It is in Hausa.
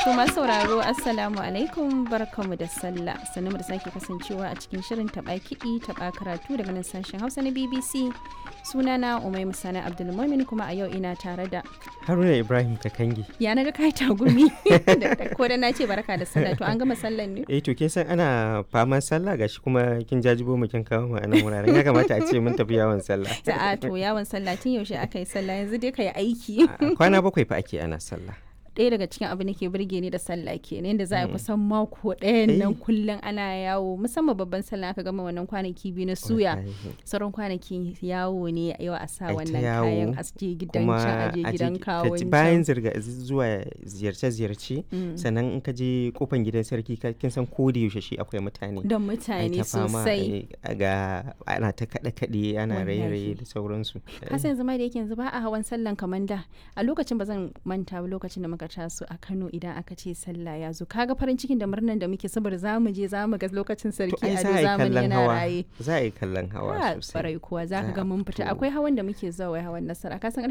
To masu sauraro Assalamu alaikum barkamu da sallah sannu da sake kasancewa a cikin shirin taɓa kiɗi taɓa karatu daga nan sashen Hausa na BBC sunana Umai Musana Abdulmumin kuma a yau ina tare da Haruna Ibrahim Kakangi. ya naga kai tagumi ko da na ce barka da sallah to an gama sallan ne Eh to kin san ana faman sallah gashi kuma kin jajibo mu kin kawo mu a nan wuraren ya kamata a ce mun tafi yawon sallah. Sa'a to yawon sallah tun yaushe aka yi sallah yanzu dai ka yi aiki. Kwana bakwai fa ake ana sallah. ɗaya daga cikin abin da ke burge ni da sallah kenan yadda za a kusan mako ɗayan nan kullum ana yawo musamman babban sallah aka gama wannan kwanaki biyu na suya sauran kwanaki yawo ne yau a sa wannan kayan aske gidan can aje gidan kawon bayan zirga zuwa ziyarce-ziyarce sannan in ka je kofan gidan sarki kin san ko da yaushe shi akwai mutane da mutane sosai ga ana ta kaɗe-kaɗe ana raye-raye da sauransu kasan yanzu ma da yake yanzu ba a hawan sallan kamar da a lokacin ba zan manta ba lokacin da muka taso a Kano idan aka ce sallah ya zo kaga farin cikin da murnan da muke saboda zamu je zamu ga lokacin sarki a zamani yana raye za a yi kallon hawa sosai kuwa za ka ga mun fita akwai hawan da muke zuwa hawan nasara kasan